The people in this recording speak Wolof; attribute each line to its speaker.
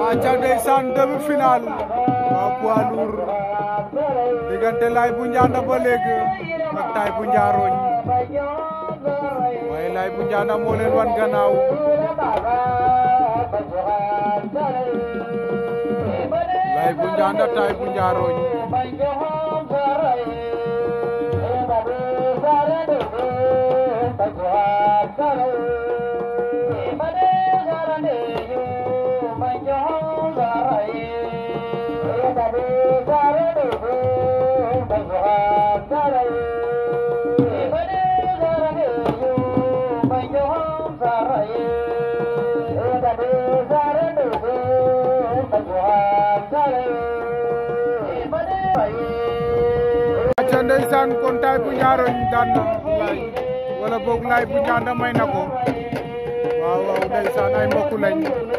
Speaker 1: aca ndeysaan demi-finale waa poids lourd diggante Laye bu Ndianda ba léegi ak Tay bu Ndiarogne waaye Laye bu Ndianda moo leen wan gannaaw Laye bu Ndianda Tay bu Ndiarogne aca ndeysaan kon Tay bu Ndiarogne daan na Laye wala boog Laye bu Ndianda may na ko waaw waaw ndeysaan ay mbokk lañ